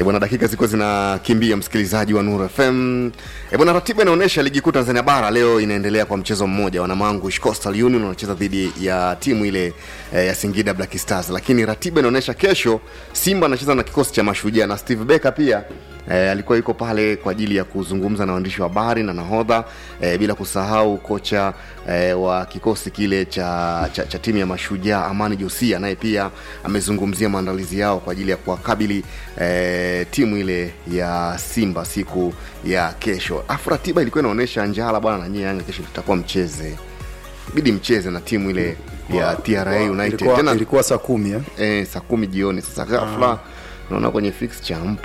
E bwana, dakika zilikuwa zinakimbia, msikilizaji wa Nuru FM. E bwana, ratiba inaonyesha ligi kuu Tanzania bara leo inaendelea kwa mchezo mmoja, wanamangu Coastal Union wanacheza dhidi ya timu ile e, ya Singida Black Stars, lakini ratiba inaonyesha kesho Simba anacheza na kikosi cha Mashujaa na Steve Becker pia E, alikuwa yuko pale kwa ajili ya kuzungumza na waandishi wa habari na nahodha e, bila kusahau kocha e, wa kikosi kile cha, cha, cha timu ya Mashujaa Amani Josia, naye pia amezungumzia maandalizi yao kwa ajili ya kuwakabili e, timu ile ya Simba siku ya kesho. Afu ratiba ilikuwa inaonyesha Njala bwana na nyie Yanga kesho tutakuwa mcheze, bidi mcheze na timu ile ya TRA United ilikuwa, tena ilikuwa saa kumi eh? e, saa kumi jioni. Sasa ghafla naona kwenye fixture mpo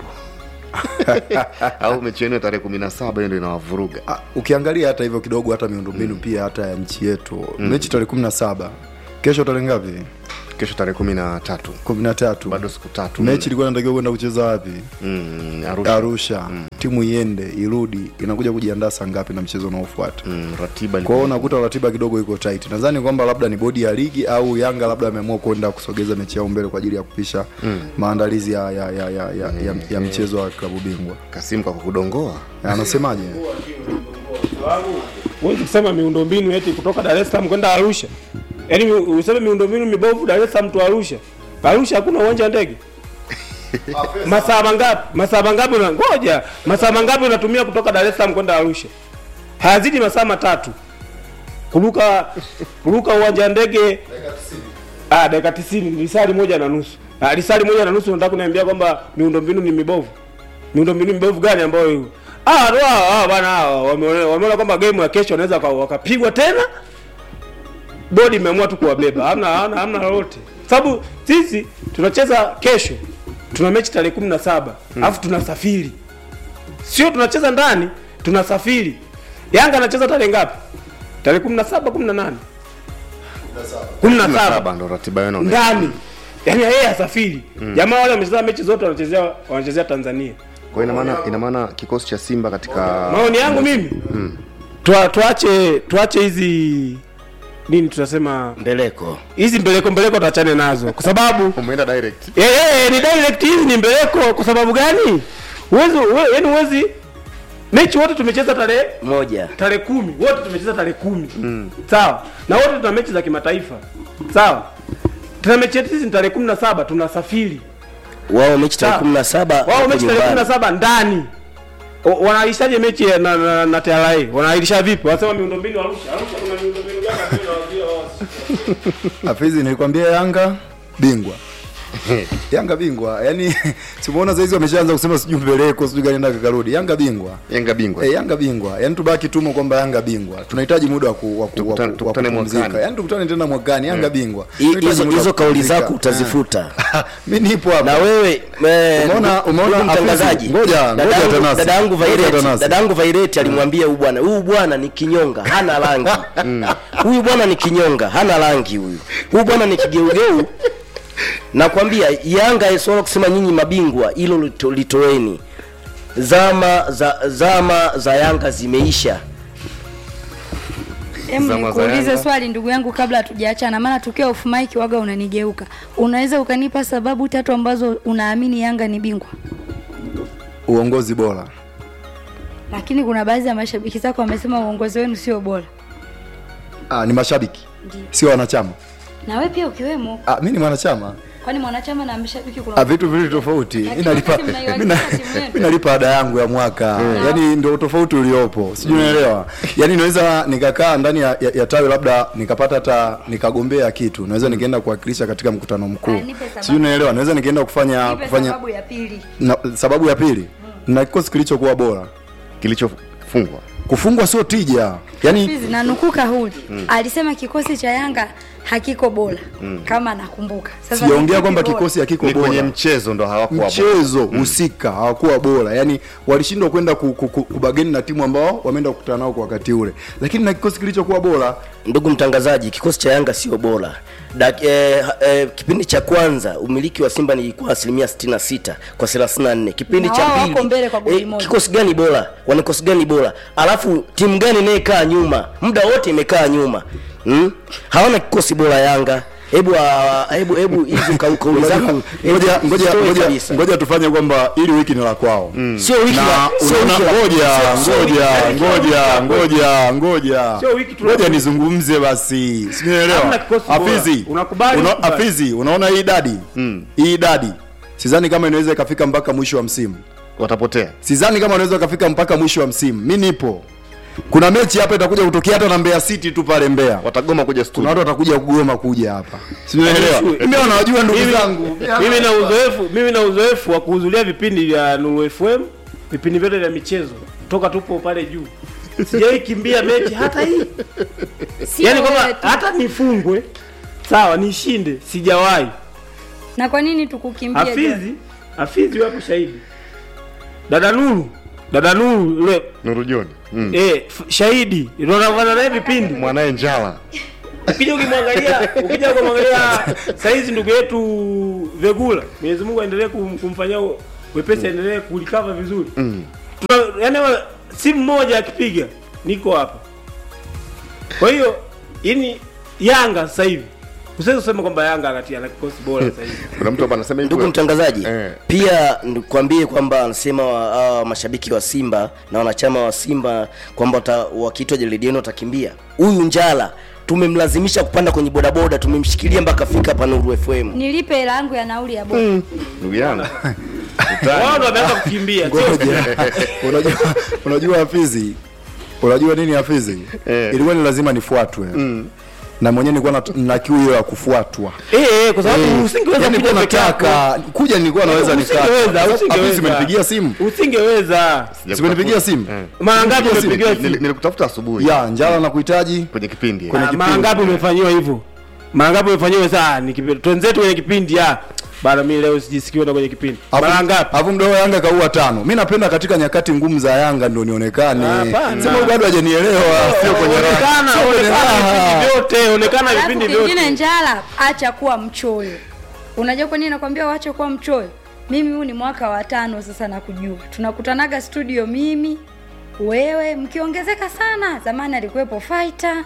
au mechi yenu ya tarehe kumi na saba hiyo ndio inawavuruga Ah, ukiangalia hata hivyo kidogo hata miundombinu pia hata ya nchi yetu mechi tarehe kumi na saba kesho tarehe ngapi kesho tarehe kumi na tatu kumi na tatu bado siku tatu mechi ilikuwa inatakiwa kwenda kucheza wapi mm, Arusha. arusha timu iende irudi inakuja kujiandaa saa ngapi na mchezo unaofuata Mm, ratiba kwa ilikuwa- hiyo unakuta ratiba kidogo iko tight nadhani kwamba labda ni bodi ya ligi au yanga labda ameamua kwenda kusogeza mechi yao mbele kwa ajili ya kupisha maandalizi ya, ya, ya, ya, ya, ya, ya mchezo wa klabu bingwa Kasimu kwa kukudongoa anasemaje huwezi kusema miundombinu eti kutoka Dar es Salaam kwenda Arusha, yaani mi- useme miundombinu mibovu Dar es Salaam tu Arusha. Arusha hakuna uwanja wa ndege. masaa mangapi? Masaa mangapi? Una ngoja, masaa mangapi unatumia kutoka Dar es Salaam kwenda Arusha? Hayazidi masaa matatu. Kuruka kuruka uwanja wa ndege ah, dakika 90 lisali moja na nusu. Ah, lisali moja na nusu unataka kuniambia kwamba miundombinu ni mibovu? miundombinu mibovu gani ambayo hiyo? Ah, ndo hao hao bana hao wameona wameona kwamba game ya kesho wanaweza waka- wakapigwa tena. Bodi imeamua tu kuwabeba. Hamna hamna hamna lolote. Sababu sisi tunacheza kesho. Tuna mechi tarehe 17. Alafu tunasafiri. Sio tunacheza ndani, tunasafiri. Yanga anacheza tarehe ngapi? Tarehe 17 18. 17 saba ndo ratiba yenu inaonyesha. ndani. Yaani yeye asafiri. Jamaa wale wamecheza mechi zote wanachezea wanachezea Tanzania. kwa hiyo ina maana ina maana kikosi cha Simba katika maoni yangu mimi Tua- tuache tuache hizi nini tunasema mbeleko hizi mbeleko mbeleko tuachane nazo kwa sababu umeenda direct eh, eh, ni direct hizi ni mbeleko kwa sababu gani uwezi we- yaani uwezi mechi wote tumecheza tarehe moja tarehe kumi wote tumecheza tarehe kumi sawa na wote tuna mechi za kimataifa sawa tuna mechi yetu sisi ni tarehe kumi na saba tunasafiri wao mechi tarehe Sawa. kumi na saba wao wako mechi tarehe kumi na nyumbani. saba ndani O- wanaahirishaje mechi ya- na, na, na TRA wanaahirisha vipi wanasema miundombinu Arusha Arusha kuna miundombinu gani ambayo inawaambia wao Hafizi nilikwambia Yanga bingwa. Yanga bingwa. Yaani simuona saizi wameshaanza kusema sijui mbeleko sijui gani ndaka karudi. Yanga bingwa. Yanga bingwa Eh, Yanga bingwa. Yaani tubaki tumo kwamba Yanga bingwa. Tunahitaji muda wa ku, wa ku, wa Tukutane- ku, wa tukutane kupumzika. mwakani. Yaani tukutane tena mwakani Yanga bingwa. Hi- Tunahitaji hizo muda wa hizo kauli kupumzika. zako utazifuta Mimi nipo hapa. na wewe eh, Umeona- umeona ndugu mtangazaji Hafizi? Ngoja, dada ngoja yangu- Tanasi. dada yangu Ngoja Vaireti Tanasi. dada yangu Vaireti alimwambia huyu bwana huyu bwana ni kinyonga hana rangi huyu bwana ni kinyonga hana rangi huyu huyu bwana ni kigeugeu nakwambia Yanga swala kusema nyinyi mabingwa hilo lito- litoeni zama za zama za Yanga zimeisha Em, Zama za nikuulize Yanga. swali ndugu yangu kabla hatujaachana, maana tukiwa off mic waga unanigeuka. Unaweza ukanipa sababu tatu ambazo unaamini Yanga ni bingwa? Uongozi bora. Lakini kuna baadhi ya mashabiki zako wamesema uongozi wenu sio bora, Ah, ni mashabiki. Ndio. Sio wanachama. na wewe pia ukiwemo. Ah, mimi ni mwanachama. Kwani mwanachama na mshabiki kuna Ah, vitu viwili tofauti. Lakini Mimi nalipa wakati mnaiwakilisha mimi na- timu yenu. mimi nalipa ada yangu ya mwaka. Yaani ndio tofauti uliopo. Sijui unaelewa. Yaani naweza nikakaa ndani ya, ya, ya tawi labda nikapata hata nikagombea kitu. Naweza nikaenda kuwakilisha katika mkutano mkuu. Ah, nipe sababu. Sijui unaelewa. Naweza nikaenda kufanya Nipe kufanya sababu ya pili. na, sababu ya pili. Na kikosi kilichokuwa bora. kilichofungwa Kufungwa sio tija. Yaani Hizi na nukuu kauli alisema kikosi cha Yanga hakiko bora kama nakumbuka. Sasa sijaongea ni kipi kwamba bora? kikosi hakiko ni kwenye bora. mchezo ndo hawakuwa bora. mchezo husika hawakuwa bora yani walishindwa kwenda ku, ku, ku, kubageni na timu ambao wameenda kukutana nao kwa wakati ule lakini na kikosi kilichokuwa bora ndugu mtangazaji kikosi cha yanga sio bora Dak, eh, eh, kipindi cha kwanza umiliki wa simba nilikuwa asilimia 66 kwa 34 kipindi Na cha wao pili wako mbele kwa goli moja. kikosi gani bora wana kikosi gani bora alafu timu gani inayekaa nyuma muda wote imekaa nyuma hmm? hawana kikosi bora yanga hebu ah, hebu hebu hizo kau- kauli zako ngoja ngoja story ngoja kabisa. ngoja tufanye kwamba ili wiki ni la kwao sio wiki na la- sio unaona wiki la- ngoja sio- sio wiki ngoja la- ngoja ngoja ngoja Sio wiki tuna- ngoja nizungumze basi sinaelewa Hamna kikosi bora. afizi Unakubali, una, unakubali. afizi unaona hii idadi hii idadi sidhani kama inaweza ikafika mpaka mwisho wa msimu watapotea sidhani kama unaweza ukafika mpaka mwisho wa msimu mi nipo kuna mechi hapa itakuja kutokea hata na Mbeya City tu pale Mbeya watagoma kuja kuna studio watu watakuja kugoma kuja hapa sinaelewa mimi wanawajua ndugu Mimi- zangu mimi na uzoefu mimi na uzoefu wa kuhudhuria vipindi vya Nuru FM vipindi vyote vya michezo toka tupo pale juu sijai kimbia mechi hata hii Sio yani wewe kwamba tu. hata nifungwe sawa nishinde sijawahi na kwa nini tukukimbia John? hafizi hafizi wapo shahidi dada Nuru dada Nuru yule Nuru John mm. eh, f- shahidi unaona naye vipindi mwanaye njala ukija ukimwangalia ukija kumwangalia saizi ndugu yetu Vegula Mwenyezi Mungu aendelee kum, kumfanyia u- wepesi aendelee kulikava vizuri mm. Tuna, yani wa- simu moja akipiga niko hapa kwa hiyo ini Yanga sasa hivi usiwezi kusema kwamba Yanga anatia na kikosi bora sasa hivi kuna mtu hapa anasema hivi ndugu mtangazaji Eh. pia nikwambie kwamba anasema wa- hawa mashabiki wa simba na wanachama wa simba kwamba wata- wakiitwa jeledieni watakimbia huyu njala tumemlazimisha kupanda kwenye bodaboda tumemshikilia mpaka fika hapa nuru fm nilipe hela yangu ya nauli ya boda ndugu yangu wao ndo wameanza kukimbia sio unajua unajua hafizi unajua nini hafizi Eh. ilikuwa ni lazima nifuatwe na mwenyewe nilikuwa na, na kiu hiyo ya kufuatwa eh eh kwa sababu usingeweza yani kuja nilikuwa peke yako. nataka kuja nilikuwa naweza nikaa Usingeweza, Hafizi usingeweza. umenipigia simu usingeweza simenipigia simu mara ngapi Nipigia simu. umepigiwa Nili- simu nilikutafuta asubuhi ya njala na kuhitaji kwenye kipindi Kwenye Ah, kipindi. mara ngapi umefanyiwa hivyo mara ngapi umefanyiwa saa ni kipindi twenzetu kwenye kipindi ah bana mimi leo sijisikii kwenda kwenye kipindi mara ngapi alafu mdogo Yanga kaua tano. Mi napenda katika nyakati ngumu za Yanga ndo nionekane. Hapana. Sema huyu bado hajanielewa, sio kwenye raha. onekana Sio kwenye onekana raha. vipindi vyote onekana Alafu vipindi kingine vyote njala acha kuwa mchoyo unajua kwa nini nakwambia waache kuwa mchoyo mimi huu ni mwaka wa tano sasa nakujua tunakutanaga studio mimi wewe mkiongezeka sana zamani alikuwepo fighter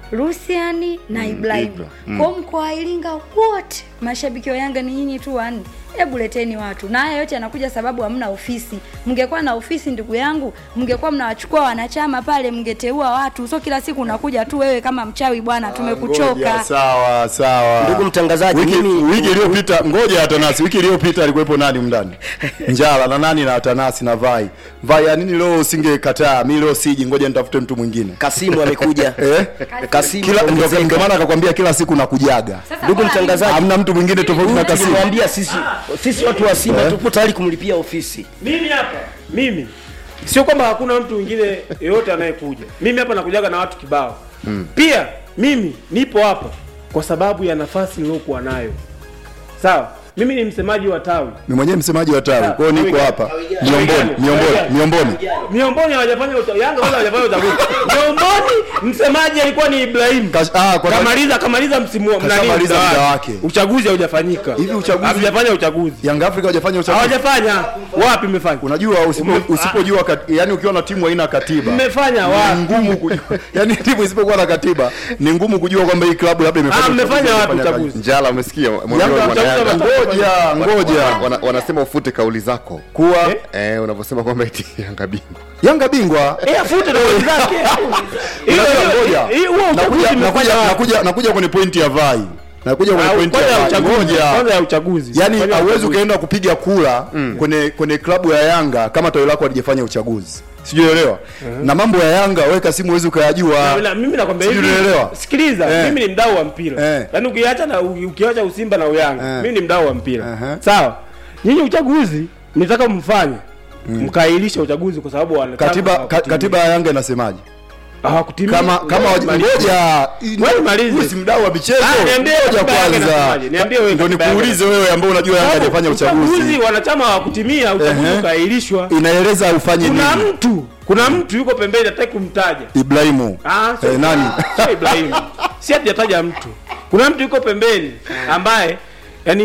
Luciani na Ibrahim. Ibra, Mm. Kwa mkoa wa Iringa wote mashabiki wa Yanga ni nyinyi tu wanne. Hebu leteni watu. Na haya yote yanakuja sababu hamna ofisi. Mngekuwa na ofisi ndugu yangu, mngekuwa mnawachukua wanachama pale, mngeteua watu. So kila siku unakuja tu wewe kama mchawi bwana, Ngoja, tumekuchoka. Sawa sawa. Ndugu mtangazaji, wiki, mimi- wiki iliyopita ngoja Atanasi, wiki iliyopita alikuwepo nani mndani? Njala na nani na Atanasi na Vai. Vai ya nini leo usingekataa? Mimi leo siji, ngoja nitafute mtu mwingine. kasimu amekuja Eh? kasimu Kila ndio ongezeka. ndio maana akakwambia kila siku nakujaga. Sasa ndugu bora mtangazaji Hamna mtu mwingine tofauti na Kasimu. nilimwambia sisi sisi watu wa simba tupo tayari kumlipia ofisi mimi hapa mimi sio kwamba hakuna mtu mwingine yeyote anayekuja mimi hapa nakujaga na watu kibao mm. pia mimi nipo hapa kwa sababu ya nafasi niliyokuwa nayo sawa mimi ni msemaji wa tawi Mimi mwenyewe msemaji wa tawi. Kwa hiyo niko Tawi hapa. gani? Miomboni, Tawi miomboni, gani? miomboni. miomboni hawajafanya uta- yanga wala hawajafanya uchaguzi miomboni msemaji alikuwa ni ibrahim Kash- ah, kwa kamaliza kamaliza msimu wa- nani, Kashamaliza muda muda wake. wake. uchaguzi haujafanyika Hivi uchaguzi- hawajafanya uchaguzi Young Africa hajafanya uchaguzi. hawajafanya wapi mmefanya Unajua usipo- usipojua kat- yani ukiwa na timu haina katiba. mmefanya ni wapi ngumu kujua. yani timu isipokuwa na katiba ni ngumu kujua kwamba hii klabu labda imefanya Ah, mmefanya uchaguzi, wapi imefanya uchaguzi? njala umesikia mwambie Yanga mwana Yanga. uchaguzi ngoja ngoja Wana- wanasema ufute kauli zako kuwa eh, unavyosema kwamba eti yanga bingwa Yanga bingwa Eh, afute na wenzake. Hiyo- Unajua, hiyo- ngoja. hiyo- huo uchaguzi nakuja mmefanya nakuja wapi? nakuja nakuja kwenye pointi ya vai nakuja kwenye Ah, pointi kwanza ya ya vai uchaguzi, ngoja kwanza ya uchaguzi. yani Fanya hauwezi uchaguzi. ukaenda kupiga kura kwenye kwenye klabu ya Yanga kama tawi lako halijafanya uchaguzi sijuelewa na mambo ya Yanga weka simu huwezi ukayajua Na- mimi nakwambia Sijui hivi unaelewa? sikiliza Eh. mimi ni mdau wa mpira Eh. yaani ukiacha na ukiacha usimba na uyanga Eh. mimi ni mdau wa mpira Aha. sawa nyinyi uchaguzi nitaka mfanye mkailisha uchaguzi kwa sababu wanataka katiba ka, hawakutimia. katiba ya Yanga inasemaje hawakutimia kama kama Ngoja waji- nimalize. ngoja Wewe malize. Wewe si mdau wa michezo Ah, niambie ngoja katiba yake kwanza inasemaje? Niambie wewe ndio katiba yake nikuulize wewe ambao unajua Yanga Sababu hajafanya uchaguzi wanachama hawakutimia uchaguzi Ehe. ukaahirishwa inaeleza ufanye kuna nini mtu kuna mtu yuko pembeni hataki kumtaja Ibrahimu Ah, sio Eh, nani? sio Ibrahim. Si hatujataja mtu. Kuna mtu yuko pembeni ambaye yani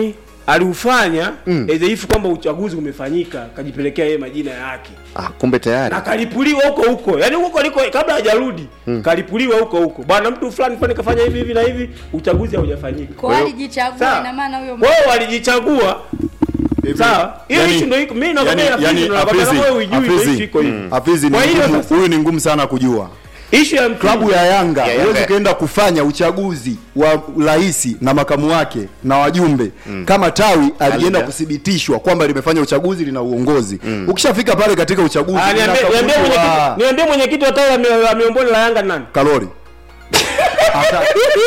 aliufanya mm. as if kwamba uchaguzi umefanyika kajipelekea yeye majina yake ah, kumbe tayari na kalipuliwa huko huko yani huko liko kabla hajarudi mm. kalipuliwa huko huko bwana mtu fulani fulani kafanya hivi hivi na hivi uchaguzi haujafanyika kwa hiyo- alijichagua Sawa. ina maana huyo wao walijichagua sawa hiyo Yani- issue ndio iko mimi nakwambia yani- yani yani, nakwambia Hafizi- kama wewe hujui ndio Hafizi- issue iko hivi Hafizi ni Kwa hiyo ngumu- sasa- huyu ni ngumu sana kujua issue ya klabu ya Yanga Ya Yanga. huwezi ukaenda kufanya uchaguzi wa rais na makamu wake na wajumbe kama tawi alienda Alija. kuthibitishwa kwamba limefanya uchaguzi lina uongozi ukishafika pale katika uchaguzi Ah, niambie linakaguliwa. niambie mwenyekiti niambie mwenyekiti wa tawi la mi- la miomboni la Yanga ni nani kalori Ata-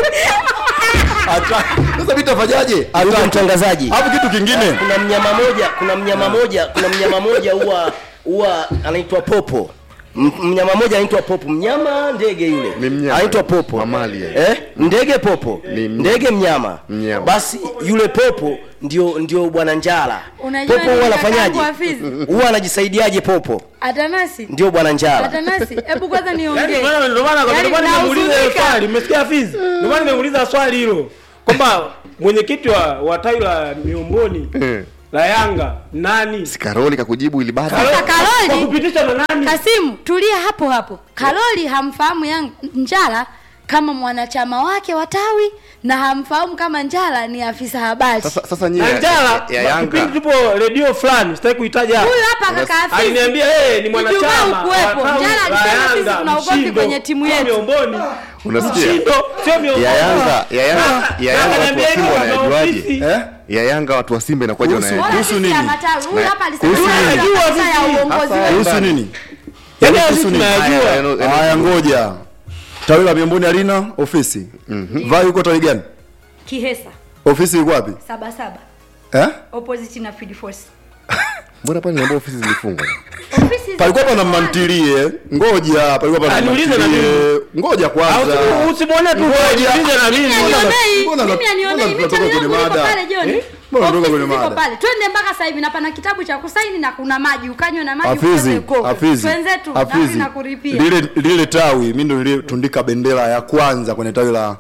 Ata- sasa mimi tafanyaje ndugu Ata- mtangazaji alafu kitu kingine kuna mnyama moja kuna mnyama moja kuna mnyama moja huwa huwa anaitwa popo M- mnyama moja anaitwa popo mnyama ndege yule Ni mnyama. anaitwa popo Mamalia. eh? ndege popo Ni mnyama. ndege mnyama. Mnyama. basi yule popo ndio ndio bwana njala Unajua popo nini huwa kakangu anafanyaje Hafizi? huwa anajisaidiaje popo atanasi ndio bwana njala atanasi hebu kwanza Yaani niongee ndio maana ndio maana Yaani ndio maana nimeuliza hilo nahuzunika. swali umesikia Fizi ndio maana nimeuliza swali hilo kwamba mwenyekiti wa wa tawi la miomboni Eh. la Yanga nani si karoli kakujibu ili bado Sasa Karoli- kwa kupitisha na nani Kasimu, tulia hapo hapo. Karoli hamfahamu yang Njala kama mwanachama wake wa tawi na hamfahamu kama Njala ni afisa habari. sasa sasa nyinyi na ya, Njala ya, ya kipindi Yanga tupo redio fulani sitaki kuitaja hapa. Huyu hapa kaka Hafizi. aliniambia yeye ni mwanachama Ijumaa ukuwepo. wa tawi Njala la alisema sisi Yanga, tuna ugomvi Mshindo, kwenye timu sio yetu. Miomboni. Unasikia? Mshindo, sio Miomboni. ya Yanga ya Yanga ya Yanga watu Akaniambia wa Simba hivyo kama wanayajuaje ofisi. eh? ya Yanga watu wa Simba inakuwaje Kuhusu- wanayajua Bora kuhusu sisi ya nini? matawi. Huyu Na- hapa alisema kuhusu yeye nini? ndio afisa ya uongozi Hasa- wetu. kuhusu nini Yaani Kuhusu sisi nini? tunayajua. Haya, eno- eno- haya ngoja tawi la miamboni halina ofisi vai yuko tawi gani Kihesa ofisi iko wapi saba saba eh? opposite na Field Force. mbona pale niambia ofisi zilifungwa Ofisi za- palikuwa pana mantilie ngoja palikuwa pana Aniulize na mantilie ngoja Au kwanza usi- usimwone tu Ngoja. usiulize na mimi. Mimi Mbona- anionei, mbona- mimi mbona anionei, mimi tunatoka tawi kwenye langu liko mada? pale John. Eh? Mbona tunatoka Ofisi kwenye ziko mada? pale. Twende mpaka sasa hivi na pana kitabu cha kusaini na kuna maji, ukanywe na maji Hafizi, ukaze uko. Hafizi, Twenzetu na Hafizi. mimi nakuripia. Lile lile tawi mimi ndo nilitundika bendera ya kwanza kwenye tawi la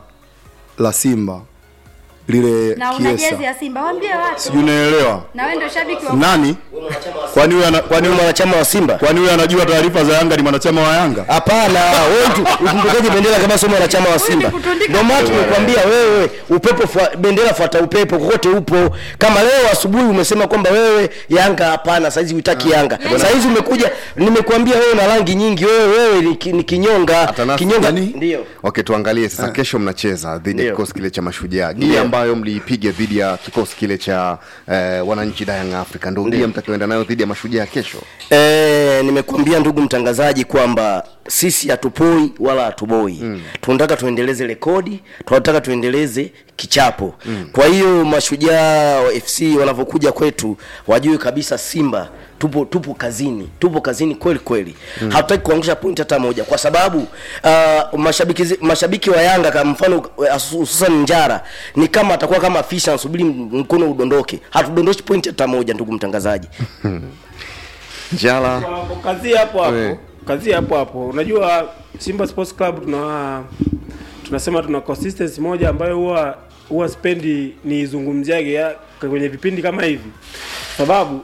la Simba lile Na una jezi Kiesa. ya Simba, waambie watu. Sijui unaelewa Na wewe ndio shabiki wa nani? Kwani huyu ana kwani ni huyu mwanachama wa simba kwani huyu anajua taarifa za Yanga ni mwanachama wa Yanga? hapana wewe tu- utundukaje bendera kama sio mwanachama wa simba kutundika ndio maana tumekwambia wewe upepo fua, bendera fuata upepo kokote upo kama leo asubuhi umesema kwamba wewe yanga hapana saizi uitaki yanga saizi umekuja nimekuambia wewe na rangi nyingi wewe wewe ni, ki- ni kinyonga Atanasi, kinyonga nani? ndio okay tuangalie sasa kesho mnacheza dhidi ya Ndio. kikosi kile cha mashujaa gia Ndio. ambayo mliipiga dhidi ya kikosi kile cha eh, wananchi Young Africa ndio gia mtakayoenda nayo dhidi ya mashujaa kesho E, nimekuambia ndugu mtangazaji kwamba sisi hatupoi wala hatuboi mm. tunataka tuendeleze rekodi tunataka tuendeleze kichapo mm. kwa hiyo mashujaa wa fc wanavyokuja kwetu wajue kabisa simba tupo tupo kazini tupo kazini kweli kweli mm. hatutaki kuangusha pointi hata moja kwa sababu uh, mashabiki zi- mashabiki wa yanga kama mfano uh, hususan njara ni kama atakuwa kama fisha anasubiri mkono udondoke hatudondoshi pointi hata moja ndugu mtangazaji njala Kwa- kwa kazi hapo hapo Eh. kazi hapo hapo unajua simba sports club tuna tunasema tuna consistency moja ambayo huwa huwa spendi niizungumziage ya- kwenye vipindi kama hivi sababu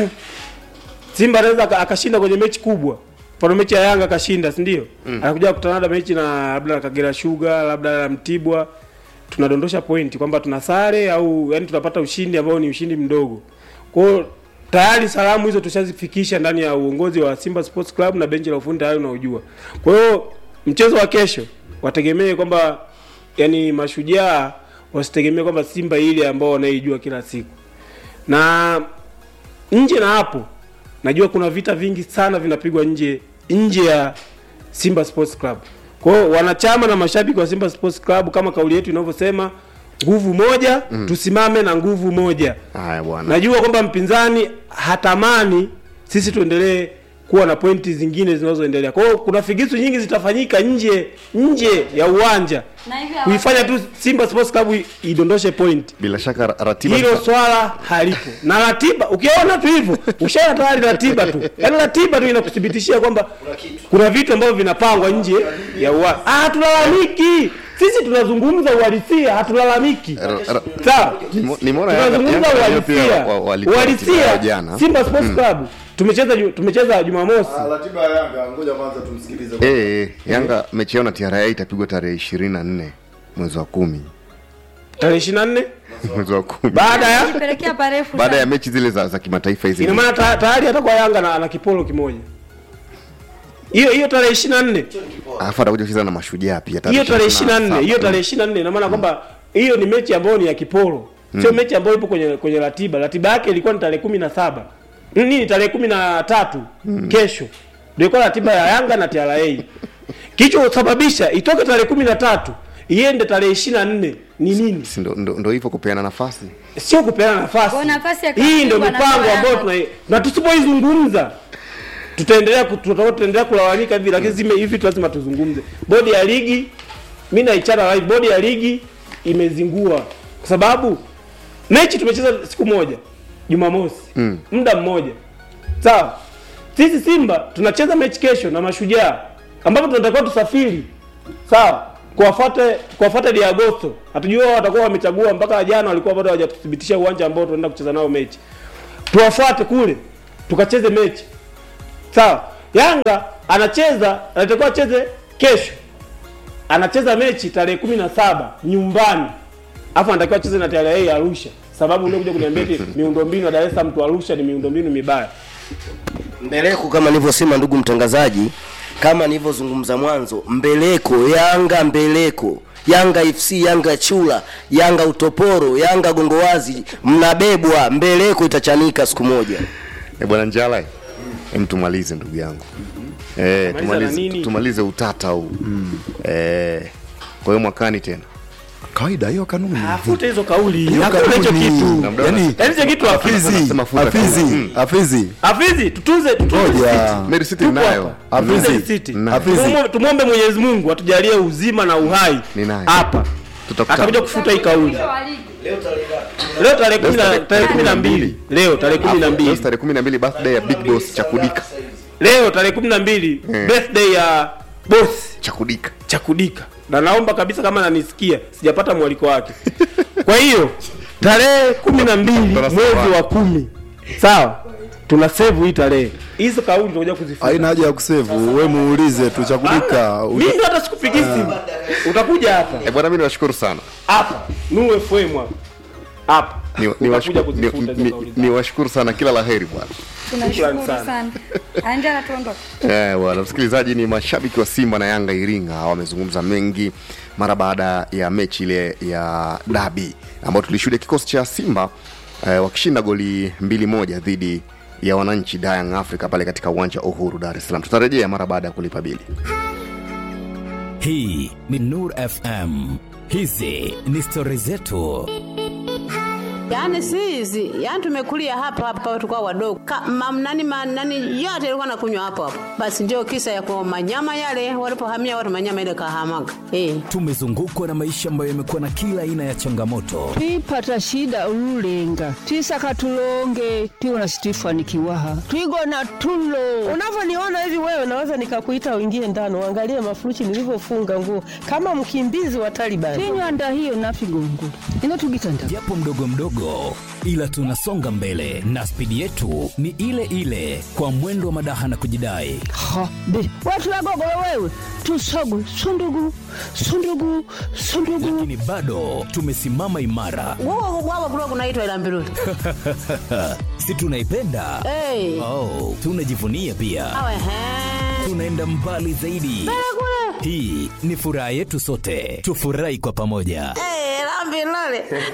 simba anaweza aka- akashinda kwenye mechi kubwa mfano mechi ya yanga akashinda si ndio mm. anakuja kukutana labda mechi na labda na kagera sugar labda na mtibwa tunadondosha pointi kwamba tuna sare au yani tunapata ushindi ambao ni ushindi mdogo kwa hiyo tayari salamu hizo tushazifikisha ndani ya uongozi wa Simba Sports Club na benchi la ufundi tayari unaojua. Kwa hiyo mchezo wa kesho wategemee kwamba yani mashujaa wasitegemee kwamba Simba ile ambao wanaijua kila siku. Na nje na hapo najua kuna vita vingi sana vinapigwa nje nje ya Simba Sports Club. Kwa hiyo wanachama na mashabiki wa Simba Sports Club kama kauli yetu inavyosema nguvu moja mm. tusimame na nguvu moja. haya bwana Najua kwamba mpinzani hatamani sisi tuendelee kuwa na pointi zingine zinazoendelea. Kwa hiyo kuna figisu nyingi zitafanyika nje nje ya uwanja Na hivi kuifanya tu Simba Sports Club i- idondoshe point. bila shaka ra- ratiba Hilo zita- swala halipo. Na ratiba ukiona tu hivyo, ushaona tayari ratiba tu. Yaani ratiba tu inakuthibitishia kwamba kuna vitu ambavyo vinapangwa nje ya uwanja. Ah, tulalamiki. sisi tunazungumza uhalisia hatulalamiki Ra- ra- sawa Nimo- nimeona Yanga- tunazungumza Yanga wenyewe pia uhalisia wa- walitoa ratiba yao uhalisia jana. simba sports club tumecheza ju- tumecheza jumamosi ratiba ya Yanga, ngoja kwanza tumsikilize. Eh, eh, Yanga mechi yao na TRA itapigwa tarehe ishirini na nne mwezi wa kumi tarehe ishirini na nne mwezi wa kumi baada ya Pelekea parefu baada ya sana. mechi zile za, za kimataifa hizi ina maana ta- tayari hatakuwa yanga na, na kipolo kimoja hiyo hiyo tarehe ishirini na nne alafu atakuja kucheza na mashujaa pia hiyo tarehe ishirini na nne 27. hiyo tarehe ishirini na nne ina maana kwamba hiyo ni mechi ambayo ni ya kipolo sio mechi ambayo ipo kwenye kwenye ratiba ratiba yake ilikuwa ni tarehe kumi na saba nini tarehe kumi na tatu kesho ndio ilikuwa ratiba ya yanga na tra kilichosababisha itoke tarehe kumi na tatu iende tarehe ishirini na nne ni nini Si ndo- ndo ndo hivyo kupeana nafasi sio kupeana nafasi Kwa nafasi ya hii ndio katibu mipango anatoa ambayo Yanga. tuna na tusipoizungumza tutaendelea ku- tutakuwa tutaendelea kulalamika hivi lakini zime hivi tu lazima tuzungumze bodi ya ligi mi naichana live bodi ya ligi imezingua kwa sababu mechi tumecheza siku moja jumamosi mm. muda mmoja sawa sisi simba tunacheza mechi kesho na mashujaa ambapo tunatakiwa tusafiri sawa kuwafuate kuwafuate di agosto hatujua wao watakuwa wamechagua mpaka jana walikuwa bado hawajathibitisha uwanja ambao tunaenda kucheza nao mechi tuwafuate kule tukacheze mechi sawa yanga anacheza anatakiwa acheze kesho anacheza mechi tarehe kumi na saba nyumbani afu anatakiwa acheze na TRA ya arusha sababu unakuja kuniambia eti miundombinu ya dar es salaam tu arusha ni miundombinu mibaya mbeleko kama nilivyosema ndugu mtangazaji kama nilivyozungumza mwanzo mbeleko yanga mbeleko yanga fc yanga chula yanga utoporo yanga gongowazi mnabebwa mbeleko itachanika siku moja e bwana njala em tumalize ndugu yangu e, na tumalize, nini? tumalize utata huu e, kwa hiyo mwakani tena Kawaida hiyo kanuni. afute hizo kauli Hiyo hakuna hicho kanuni. kitu Na mdau Yaani yaani hicho kitu hafizi Afizi, Anasema futa Afizi, kanuni. Afizi. hafizi tutunze tutunze Ngoja. City. Mary City Tupo ninayo. hapa. Afizi. Tutunze City. Ninayo. Afizi. Tumwombe- tumwombe mwenyezi mungu atujalie uzima na uhai Ninayo. hapa Tutakutana. atakuja kufuta hii kauli Mwisho wa ligi. leo tarehe kumi na- tarehe- tarehe kumi na mbili leo tarehe kumi na Leo mbili tarehe kumi na mbili birthday ya big boss chakudika leo tarehe kumi na mbili Eh. birthday ya bosi chakudika chakudika na naomba kabisa kama nanisikia sijapata mwaliko wake kwa hiyo tarehe kumi na mbili mwezi wa kumi sawa tuna save hii tarehe hizo kauli tunakuja kuzifuta Haina haja ya kusevu, we muulize tu chakudika. mimi ndo hata sikupigi simu utakuja hapa e bwana mi niwashukuru sana hapa Nuru FM hapa hapa Ni- utakuja niwashukuru kuzifuta ni- hizo ni- kauli zako. niwashukuru sana kila la heri bwana tunashukuru sana. sana anjala tuondoke Eh, bwana msikilizaji, ni mashabiki wa Simba na Yanga Iringa wamezungumza mengi mara baada ya mechi ile ya dabi ambayo tulishuhudia kikosi cha Simba eh, wakishinda goli mbili moja dhidi ya wananchi Young Africa pale katika uwanja wa Uhuru Dar es Salaam. Tutarejea mara baada ya kulipa bili. Hii ni Nur FM. Hizi ni stori zetu. Yaani si hizi, yaani tumekulia hapa hapa tulikuwa wadogo. Ka, mam, nani, ma, nani yote ilikuwa nakunywa hapo hapo. Basi ndio kisa ya kwa manyama yale walipohamia watu manyama ile kahamaga. Eh. Tumezungukwa na maisha ambayo yamekuwa na kila aina ya changamoto, twipata shida ululenga twisaka tulonge tiwona situifanikiwaha twigona tulo unavyoniona hivi wewe naweza nikakuita uingie ndani uangalie mafuruchi nilivyofunga nguo kama mkimbizi wa Taliban. tinywanda hiyo nafigongula ino tugitanda japo mdogo mdogo, ila tunasonga mbele na spidi yetu ni ile ile, kwa mwendo wa madaha na kujidai. ha be watulagogolo wewe tusogu sundugu sundugu sundugu Lakini bado tumesimama imara, Wao wao kulikuwa kunaitwa ila mbiruli. si tunaipenda? Eh. Oh, tunajivunia pia, Awe he. tunaenda mbali zaidi. Hii ni furaha yetu sote, tufurahi kwa pamoja. Eh, la mbiruli.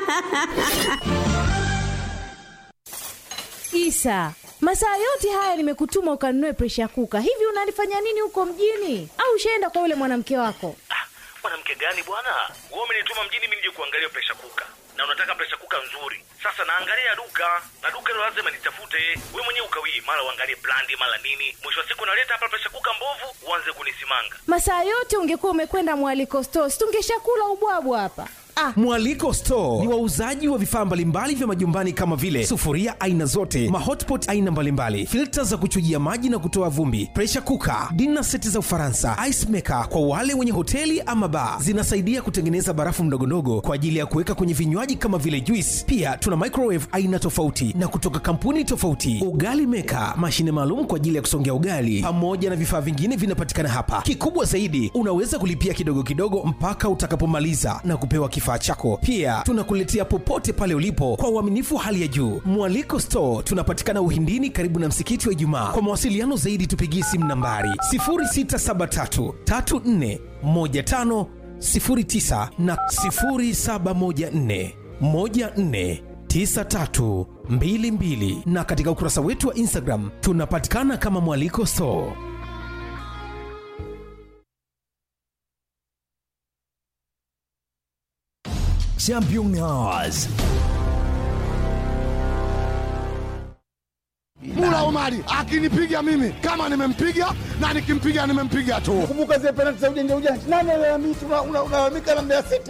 Isa, masaa yote haya nimekutuma ukanunue presha kuka. Hivi unalifanya nini huko mjini? Au ushaenda kwa yule mwanamke wako? mwanamke gani bwana wewe umenituma mjini mimi nije kuangalia presha kuka na unataka presha kuka nzuri sasa naangalia duka na duka hilo lazima nitafute we mwenyewe ukawii mara uangalie brandi mara nini mwisho wa siku naleta hapa presha kuka mbovu uanze kunisimanga Masaa yote ungekuwa umekwenda mwaliko stores, tungeshakula ubwabwa hapa. Ah. Mwaliko Store ni wauzaji wa vifaa mbalimbali vya majumbani kama vile sufuria aina zote, mahotpot aina mbalimbali, filta za kuchujia maji na kutoa vumbi, pressure cooker, dinner seti za Ufaransa, ice maker kwa wale wenye hoteli ama bar. Zinasaidia kutengeneza barafu ndogondogo kwa ajili ya kuweka kwenye vinywaji kama vile juice. Pia tuna microwave aina tofauti na kutoka kampuni tofauti, ugali maker, mashine maalum kwa ajili ya kusongea ugali, pamoja na vifaa vingine vinapatikana hapa. Kikubwa zaidi, unaweza kulipia kidogo kidogo mpaka utakapomaliza na kupewa kifaa chako. Pia tunakuletea popote pale ulipo kwa uaminifu hali ya juu. Mwaliko Store tunapatikana Uhindini, karibu na msikiti wa Ijumaa. Kwa mawasiliano zaidi, tupigie simu nambari 0673 34 15 09 na 0714 14 9322 na katika ukurasa wetu wa Instagram tunapatikana kama Mwaliko Store. Championnats. Mula Omari akinipiga mimi kama nimempiga na nikimpiga nimempiga tu. Kumbuka zile penalti za ujanja ujanja. Nani analalamika unalalamika na Mbeya City?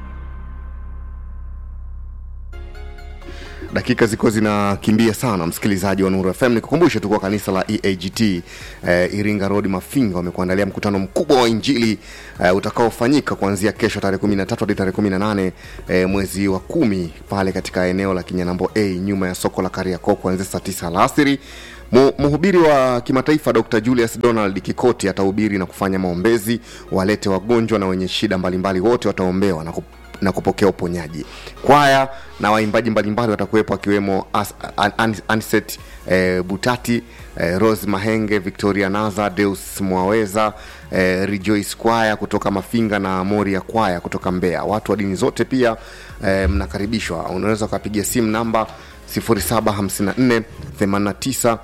dakika ziko zinakimbia sana msikilizaji wa nuru fm nikukumbushe tu kwa kanisa la eagt eh, iringa road mafinga wamekuandalia mkutano mkubwa wa injili eh, utakaofanyika kuanzia kesho tarehe 13 hadi tarehe 18 eh, mwezi wa kumi pale katika eneo la kinyanambo a nyuma ya soko la kariakoo kuanzia saa 9 alasiri Mu- mhubiri wa kimataifa dr julius donald kikoti atahubiri na kufanya maombezi walete wagonjwa na wenye shida mbalimbali wote wataombewa na, kup, na kupokea uponyaji kwaya na waimbaji mbalimbali watakuwepo akiwemo As- An- An- anset eh, butati eh, rose mahenge victoria naza deus mwaweza eh, rejoice kwaya kutoka mafinga na moria kwaya kutoka mbeya watu wa dini zote pia eh, mnakaribishwa unaweza ukapigia simu namba 0754 89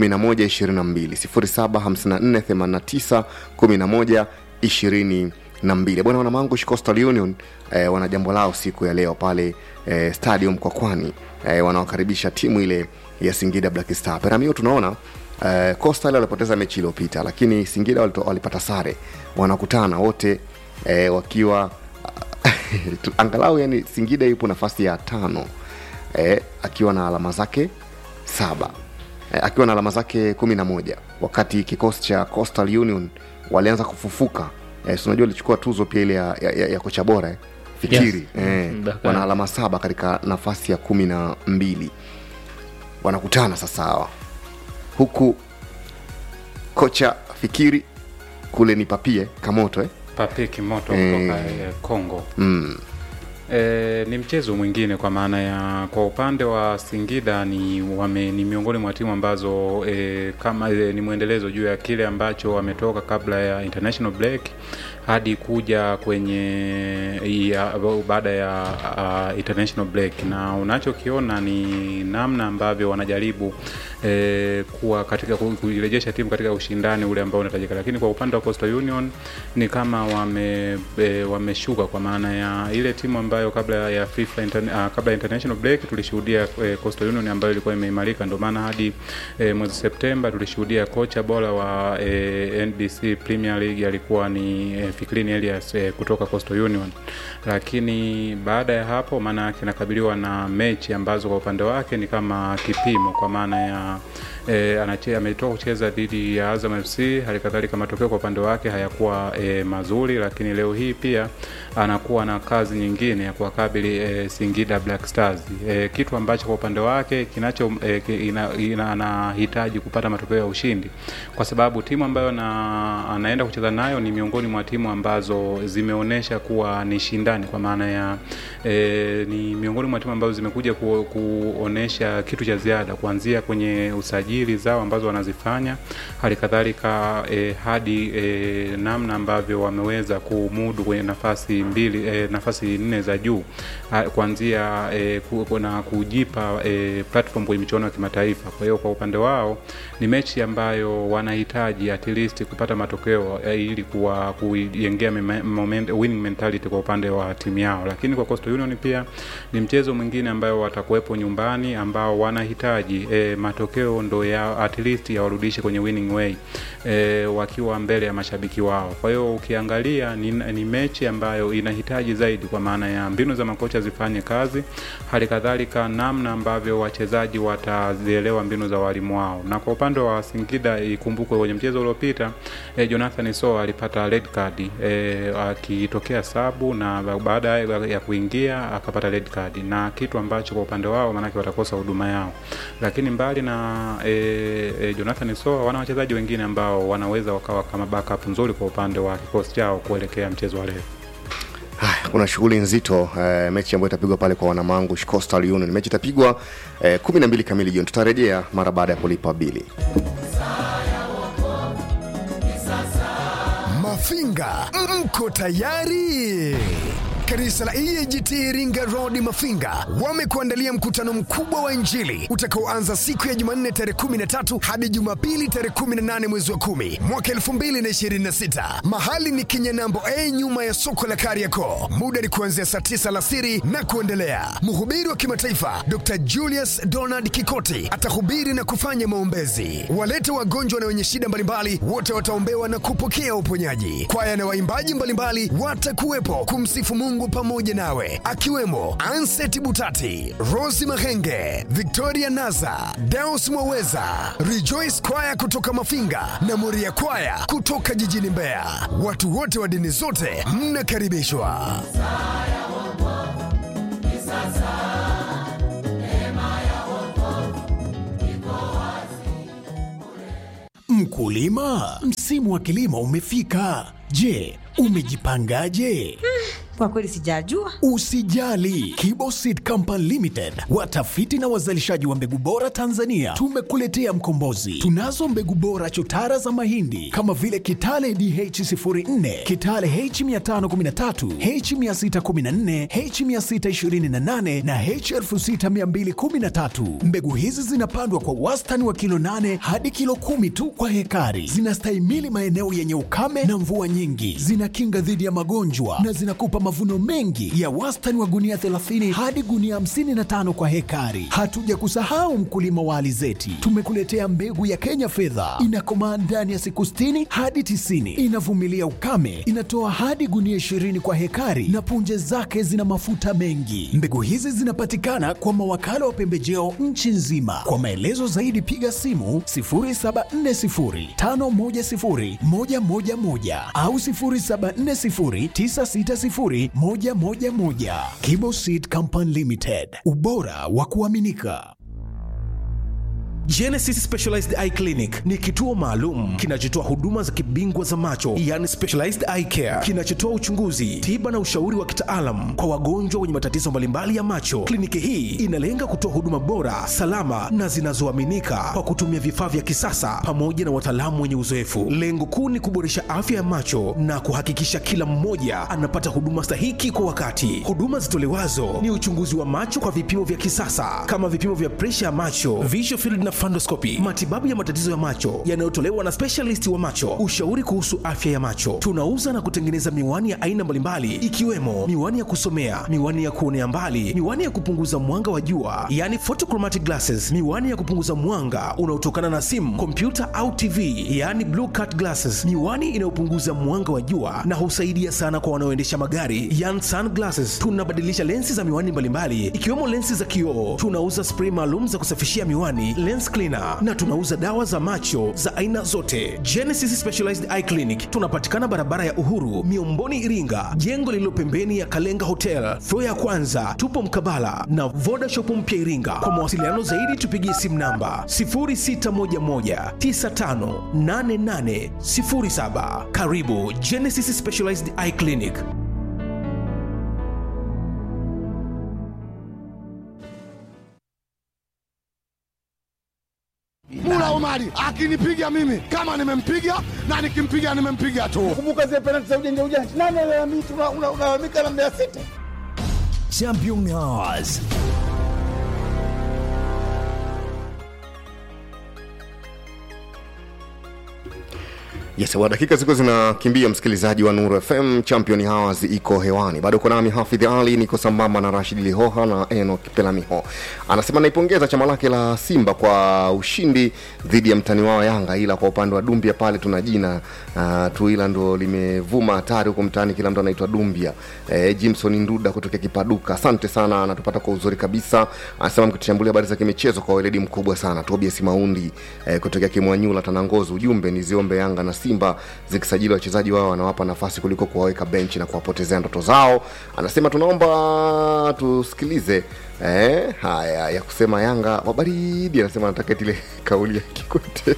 1122 bwana wanamangush coastal union eh, wana jambo lao siku ya leo pale eh, stadium kwa kwani eh, wanawakaribisha timu ile ya singida black star peramio tunaona eh, coastal walipoteza mechi iliyopita lakini singida walito, walipata sare wanakutana wote eh, wakiwa tu- angalau yani singida yupo nafasi ya tano eh, akiwa na alama zake saba eh, akiwa na alama zake kumi na moja wakati kikosi cha coastal union walianza kufufuka eh, si unajua walichukua tuzo pia ile ya, ya, ya, ya kocha bora eh? fikiri Yes. eh, Mm, Dakar. wana alama saba katika nafasi ya kumi na mbili wanakutana sasa hawa huku kocha fikiri kule ni papie kamoto eh? Pape Kimoto Eh. kutoka eh, Kongo. mm. E, ni mchezo mwingine kwa maana ya kwa upande wa Singida ni wame, ni miongoni mwa timu ambazo e, kama e, ni mwendelezo juu ya kile ambacho wametoka kabla ya international break hadi kuja kwenye ya, baada ya uh, international break, na unachokiona ni namna ambavyo wanajaribu e, kuwa katika ku- kuirejesha timu katika ushindani ule ambao unahitajika, lakini kwa upande wa Coastal Union ni kama wame e, wameshuka kwa maana ya ile timu ambayo kabla ya FIFA interne, uh, kabla ya international break tulishuhudia e, Coastal Union ambayo ilikuwa imeimarika, ndio maana hadi e, mwezi Septemba tulishuhudia kocha bora wa e, NBC Premier League alikuwa ni e, Fikrini Elias e, kutoka Coastal Union, lakini baada ya hapo maana yake anakabiliwa na mechi ambazo kwa upande wake ni kama kipimo kwa maana ya e, anache, ametoka kucheza dhidi ya Azam FC. Hali kadhalika matokeo kwa upande wake hayakuwa e, mazuri, lakini leo hii pia anakuwa na kazi nyingine ya kuwakabili e, Singida Black Stars e, kitu ambacho kwa upande wake kinacho e, ki- ina, ina, anahitaji kupata matokeo ya ushindi, kwa sababu timu ambayo na, anaenda kucheza nayo ni miongoni mwa timu ambazo zimeonyesha kuwa ni shindani, kwa maana ya e, ni miongoni mwa timu ambazo zimekuja ku, kuonesha kitu cha ziada kuanzia kwenye usajili zao ambazo wanazifanya, hali kadhalika e, hadi e, namna ambavyo wameweza kumudu kwenye nafasi mbili e, nafasi nne za juu ha- kuanzia e, ku, ku- na kujipa e, platform kwenye michuano ya kimataifa. Kwa hiyo kwa upande wao ni mechi ambayo wanahitaji at least kupata matokeo e, ili kuwa kuijengea mema- moment, winning mentality kwa upande wa timu yao, lakini kwa Coastal Union pia ni mchezo mwingine ambayo watakuwepo nyumbani ambao wanahitaji e, matokeo ndo matokeo ya at least yawarudishe kwenye winning way e, wakiwa mbele ya mashabiki wao. Kwa hiyo ukiangalia ni, ni mechi ambayo inahitaji zaidi, kwa maana ya mbinu za makocha zifanye kazi, hali kadhalika namna ambavyo wachezaji watazielewa mbinu za walimu wao. Na kwa upande wa Singida, ikumbukwe kwenye mchezo uliopita e, Jonathan Soa alipata red card e, akitokea sabu na baada ya kuingia akapata red card, na kitu ambacho kwa upande wao maanake watakosa huduma yao. Lakini mbali na e, e, Jonathan Soa, wana wachezaji wengine ambao wanaweza wakawa kama backup nzuri kwa upande wa kikosi chao kuelekea mchezo wa leo. Haya, kuna shughuli nzito eh, mechi ambayo itapigwa pale kwa wanamangu Coastal Union. Mechi itapigwa eh, 12 kamili jioni. Tutarejea mara baada ya kulipa bili. Mafinga, mko tayari? Kanisa la EAGT Iringa Road Mafinga wamekuandalia mkutano mkubwa wa Injili utakaoanza siku ya Jumanne tarehe 13 hadi Jumapili tarehe 18 mwezi wa 10 mwaka 2026. Mahali ni Kinyanambo A nyuma ya soko la Kariakoo. Muda ni kuanzia saa 9 alasiri na kuendelea. Mhubiri wa kimataifa Dr. Julius Donald Kikoti atahubiri na kufanya maombezi. Walete wagonjwa na wenye shida mbalimbali wote wataombewa na kupokea uponyaji. Kwaya na waimbaji mbalimbali watakuwepo kumsifu Mungu pamoja nawe, akiwemo Anset Butati, Rosi Mahenge, Victoria Naza, Deus Mwaweza, Rejoice Kwaya kutoka Mafinga na Moria Kwaya kutoka jijini Mbeya. Watu wote wa dini zote mnakaribishwa. Mkulima, msimu wa kilimo umefika. Je, umejipangaje? Kwa kweli sijajua. Usijali, Kibo Seed Company Limited, watafiti na wazalishaji wa mbegu bora Tanzania, tumekuletea mkombozi. Tunazo mbegu bora chotara za mahindi kama vile Kitale DH04, Kitale H513, H614, H628 na H6213. Mbegu hizi zinapandwa kwa wastani wa kilo 8 hadi kilo kumi tu kwa hekari. Zinastahimili maeneo yenye ukame na mvua nyingi, zinakinga dhidi ya magonjwa na zinakupa mavuno mengi ya wastani wa gunia 30 hadi gunia 55 kwa hekari. Hatuja kusahau mkulima wa alizeti, tumekuletea mbegu ya Kenya fedha, inakomaa ndani ya siku 60 hadi 90, inavumilia ukame, inatoa hadi gunia 20 kwa hekari na punje zake zina mafuta mengi. Mbegu hizi zinapatikana kwa mawakala wa pembejeo nchi nzima. Kwa maelezo zaidi piga simu 0740510111 au 0740960111. Kibo Seed Company Limited, ubora wa kuaminika. Genesis Specialized Eye Clinic ni kituo maalum kinachotoa huduma za kibingwa za macho, yani specialized eye care, kinachotoa uchunguzi, tiba na ushauri wa kitaalam kwa wagonjwa wenye matatizo mbalimbali ya macho. Kliniki hii inalenga kutoa huduma bora, salama na zinazoaminika kwa kutumia vifaa vya kisasa pamoja na wataalamu wenye uzoefu. Lengo kuu ni kuboresha afya ya macho na kuhakikisha kila mmoja anapata huduma stahiki kwa wakati. Huduma zitolewazo ni uchunguzi wa macho kwa vipimo vya kisasa kama vipimo vya presha ya macho, visual field na fundoscopy, matibabu ya matatizo ya macho yanayotolewa na specialist wa macho, ushauri kuhusu afya ya macho. Tunauza na kutengeneza miwani ya aina mbalimbali ikiwemo miwani ya kusomea, miwani ya kuonea mbali, miwani ya kupunguza mwanga wa jua, yani photochromatic glasses, miwani ya kupunguza mwanga unaotokana na simu, kompyuta au TV, yani blue cut glasses, miwani inayopunguza mwanga wa jua na husaidia sana kwa wanaoendesha magari, yani sunglasses. Tunabadilisha lensi za miwani mbalimbali ikiwemo lensi za kioo. Tunauza spray maalum za kusafishia miwani, lens cleaner na tunauza dawa za macho za aina zote. Genesis Specialized Eye Clinic tunapatikana barabara ya Uhuru, Miomboni, Iringa, jengo lililo pembeni ya Kalenga Hotel, floor ya kwanza. Tupo mkabala na Voda Shop mpya Iringa. Kwa mawasiliano zaidi tupigie simu namba 0611958807. Karibu Genesis Specialized Eye Clinic. Mula Omari akinipiga mimi kama nimempiga na nikimpiga nimempiga tu. Kumbuka zile penalti za ujanja ujanja. Nani analalamika unalalamika na Mbeya City? Champions. Yes, wa dakika ziko zinakimbia, msikilizaji wa Nuru FM, Champion Hours iko hewani. Bado uko nami Hafidh Ali, niko sambamba na Rashid Lihoha na Enoch Pelamiho. Anasema naipongeza chama lake la Simba kwa ushindi dhidi ya mtani wao Yanga, ila kwa upande wa Dumbia pale tuna jina uh, tu, ila ndo limevuma hatari huko mtaani, kila mtu anaitwa Dumbia. Eh, Jimson Nduda kutokea Kipaduka, asante sana, anatupata kwa uzuri kabisa. Anasema mkitushambulia habari za kimichezo kwa weledi mkubwa sana. Tobias Maundi eh, kutokea Kimwanyula Tanangozi, ujumbe ni ziombe Yanga na Simba zikisajili wachezaji wao wanawapa nafasi kuliko kuwaweka benchi na kuwapotezea ndoto zao. Anasema tunaomba tusikilize eh, haya ya kusema Yanga wabaridi. Anasema anataka eti ile kauli ya Kikwete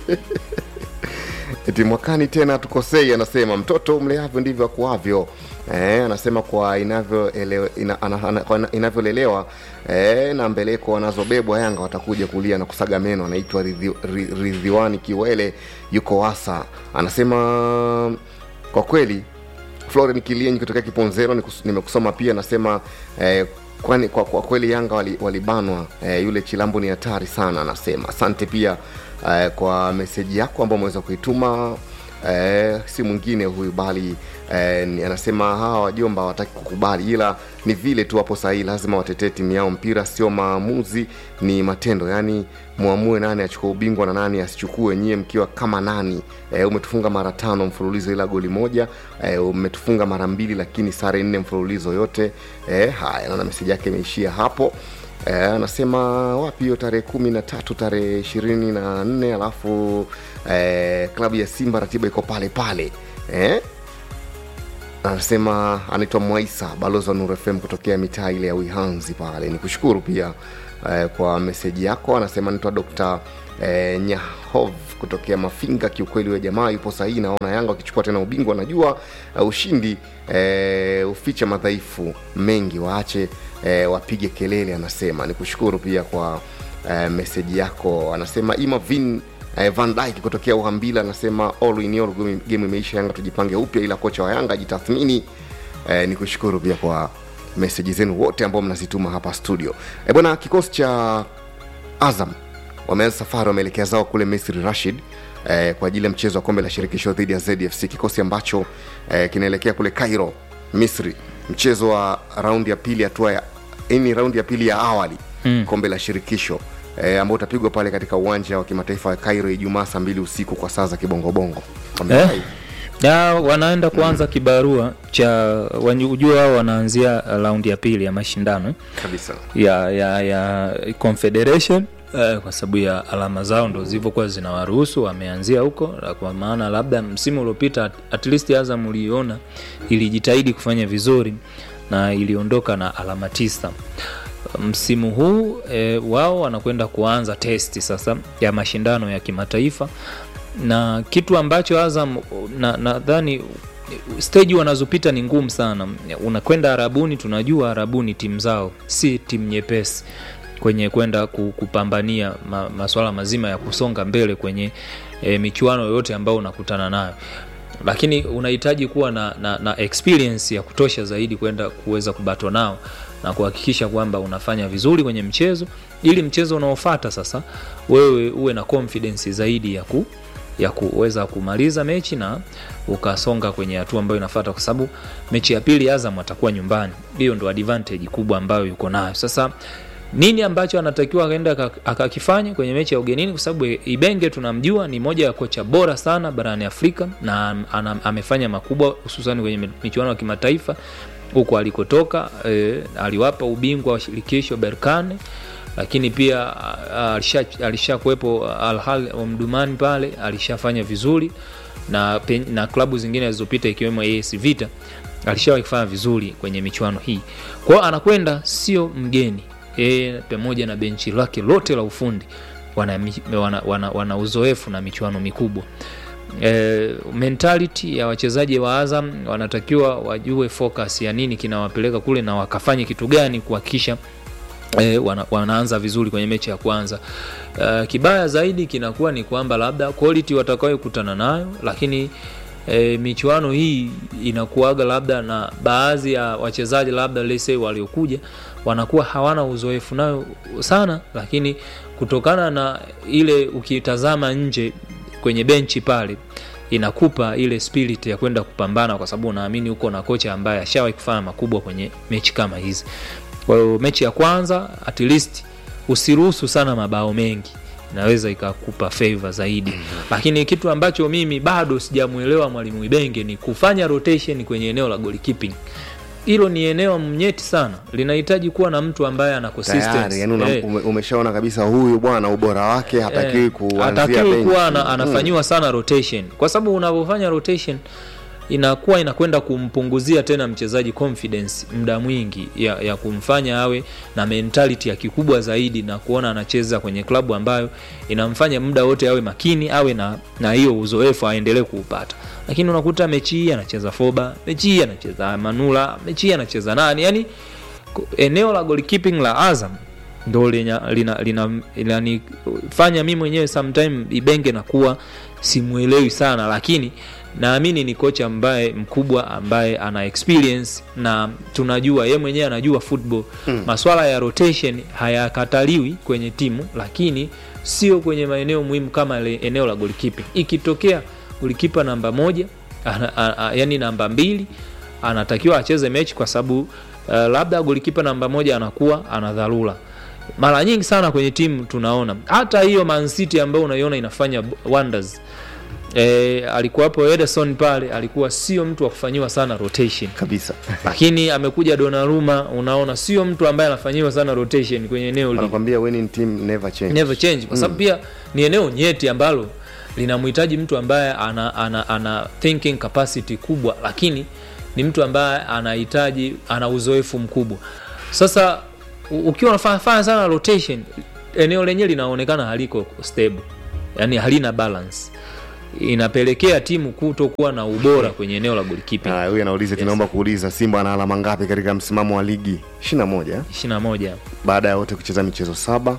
eti mwakani tena tukosei. Anasema mtoto mleavyo ndivyo akuavyo. Eh, anasema kwa inavyolelewa ina, ana- ana- kwa inavyolelewa eh, na mbeleko wanazobebwa Yanga watakuja kulia na kusaga meno. Anaitwa Ridhi- Ri- Ridhiwani Kiwele, yuko Wasa. Anasema kwa kweli Floren Kilienyi kutokea Kiponzero nikus- nimekusoma pia, anasema eh, kwani kwa, kwa kweli Yanga wali- walibanwa eh, yule Chilambo ni hatari sana, anasema asante pia eh, kwa meseji yako ambayo umeweza kuituma eh, si mwingine huyu bali eh, ni- anasema hawa wajomba hawataki kukubali, ila ni vile tu wapo sahihi, lazima watetee timu yao. Mpira sio maamuzi, ni matendo, yaani muamue nani achukue ubingwa na nani asichukue, nyie mkiwa kama nani. E, umetufunga mara tano mfululizo ila goli moja e, umetufunga mara mbili lakini sare nne mfululizo yote. E, haya naona meseji yake imeishia hapo. E, anasema wapi hiyo tarehe kumi na tatu tarehe ishirini na nne alafu e, klabu ya Simba ratiba iko pale pale e, anasema anaitwa Mwaisa, balozi wa Nuru FM kutokea mitaa ile ya Wihanzi pale. Ni kushukuru pia eh, kwa meseji yako. Anasema anaitwa Dr. eh, Nyahov kutokea Mafinga. Kiukweli huyo jamaa yupo sahihi, naona Yanga wakichukua tena ubingwa, najua uh, ushindi eh, uficha madhaifu mengi, waache eh, wapige kelele. Anasema ni kushukuru pia kwa eh, meseji yako. Anasema Imavin Eh, Van Dijk kutokea Uhambila anasema all in all game- game imeisha, Yanga tujipange upya, ila kocha wa Yanga ajitathmini. Eh, ni kushukuru pia kwa meseji zenu wote ambao mnazituma hapa studio. Eh, bwana kikosi cha Azam wameanza safari, wameelekea zao kule Misri Rashid eh, kwa ajili ya mchezo wa kombe la shirikisho dhidi ya ZFC, kikosi ambacho eh, kinaelekea kule Cairo Misri, mchezo wa raundi ya pili hatua ya ini raundi ya pili ya awali Mm. kombe la shirikisho eh, ambao utapigwa pale katika uwanja wa kimataifa wa Cairo Ijumaa saa mbili usiku kwa saa za kibongobongo. Wamefurahi. Eh? Ya, wanaenda kuanza kibarua cha wajua wao wanaanzia raundi ya pili ya mashindano eh? kabisa ya ya ya confederation eh, kwa sababu ya alama zao ndo zilivyokuwa zinawaruhusu wameanzia huko na kwa maana labda msimu uliopita at- at least Azam uliona ilijitahidi kufanya vizuri na iliondoka na alama tisa msimu huu e, wao wanakwenda kuanza testi sasa ya mashindano ya kimataifa na kitu ambacho Azam na- nadhani stage wanazopita ni ngumu sana. Unakwenda Arabuni, tunajua Arabuni timu zao si timu nyepesi kwenye kwenda ku- kupambania ma, maswala mazima ya kusonga mbele kwenye e, michuano yoyote ambayo unakutana nayo lakini unahitaji kuwa na, na, na experience ya kutosha zaidi kwenda kuweza kubato nao na kuhakikisha kwamba unafanya vizuri kwenye mchezo ili mchezo unaofata sasa wewe uwe na confidence zaidi ya ku ya kuweza kumaliza mechi na ukasonga kwenye hatua ambayo inafuata kwa sababu mechi ya pili Azam atakuwa nyumbani hiyo ndo advantage kubwa ambayo yuko nayo sasa nini ambacho anatakiwa akaenda aka- akakifanya kwenye mechi ya ugenini kwa sababu Ibenge tunamjua ni moja ya kocha bora sana barani Afrika na ana, amefanya makubwa hususan kwenye mi- michuano ya kimataifa huko alikotoka e, aliwapa ubingwa wa shirikisho Berkane lakini pia a- alisha- alishakuwepo Al Ahly Omdurman pale alishafanya vizuri na, pe- na klabu zingine zilizopita ikiwemo AS Vita alishawahi kufanya vizuri kwenye michuano hii kwa hiyo anakwenda sio mgeni e, pamoja na benchi lake lote la ufundi wana, mi- wana, wana, wana uzoefu na michuano mikubwa e, mentality ya wachezaji wa Azam wanatakiwa wajue focus ya nini kinawapeleka kule na wakafanye kitu gani kuhakikisha e, wana, wanaanza vizuri kwenye mechi ya kwanza. Uh, kibaya zaidi kinakuwa ni kwamba labda quality watakayokutana nayo, lakini e, michuano hii inakuaga labda na baadhi ya wachezaji labda let's say waliokuja wanakuwa hawana uzoefu nayo sana, lakini kutokana na ile ukitazama nje kwenye benchi pale inakupa ile spirit ya kwenda kupambana kwa sababu unaamini uko na kocha ambaye ashawahi kufanya makubwa kwenye mechi kama hizi kwa hiyo mechi ya kwanza at least usiruhusu sana mabao mengi inaweza ikakupa favor zaidi lakini kitu ambacho mimi bado sijamwelewa mwalimu ibenge ni kufanya rotation kwenye eneo la goalkeeping hilo ni eneo mnyeti sana linahitaji kuwa na mtu ambaye ana tayari consistency yani una, Eh. ume, umeshaona kabisa huyu bwana ubora wake hatakiwi Eh, kuanzia hatakiwi benchi. kuwa ana, Mm. anafanyiwa sana rotation kwa sababu unavyofanya rotation inakuwa inakwenda kumpunguzia tena mchezaji confidence muda mwingi ya, ya kumfanya awe na mentality ya kikubwa zaidi na kuona anacheza kwenye klabu ambayo inamfanya muda wote awe makini awe na na hiyo uzoefu aendelee kuupata lakini unakuta mechi hii anacheza foba mechi hii anacheza manula mechi hii anacheza nani yani ku- eneo la goalkeeping la azam ndo linanifanya lina, lina, linanifanya mi mwenyewe sometime ibenge nakuwa simwelewi sana lakini naamini ni kocha ambaye mkubwa ambaye ana experience na tunajua ye mwenyewe anajua football Mm. maswala ya rotation hayakataliwi kwenye timu lakini sio kwenye maeneo muhimu kama ile eneo la goalkeeping ikitokea golikipa namba moja ana, a, a, yani namba mbili anatakiwa acheze mechi kwa sababu uh, labda golikipa namba moja anakuwa ana dharura mara nyingi sana kwenye timu tunaona hata hiyo Man City ambayo unaiona inafanya wonders e, alikuwapo Ederson pale alikuwa sio mtu wa kufanyiwa sana rotation kabisa lakini amekuja Donnarumma unaona sio mtu ambaye anafanyiwa sana rotation kwenye eneo lile wanakwambia winning team never change never change kwa sababu Mm. pia ni eneo nyeti ambalo linamhitaji mtu ambaye ana, ana, ana thinking capacity kubwa lakini ni mtu ambaye anahitaji ana uzoefu mkubwa sasa u- ukiwa unafanya fanya sana rotation eneo lenyewe linaonekana haliko stable yani halina balance inapelekea timu kutokuwa na ubora kwenye eneo la goalkeeping Haya, huyu anauliza tunaomba kuuliza simba ana alama ngapi katika msimamo wa ligi 21 21 baada ya wote kucheza michezo saba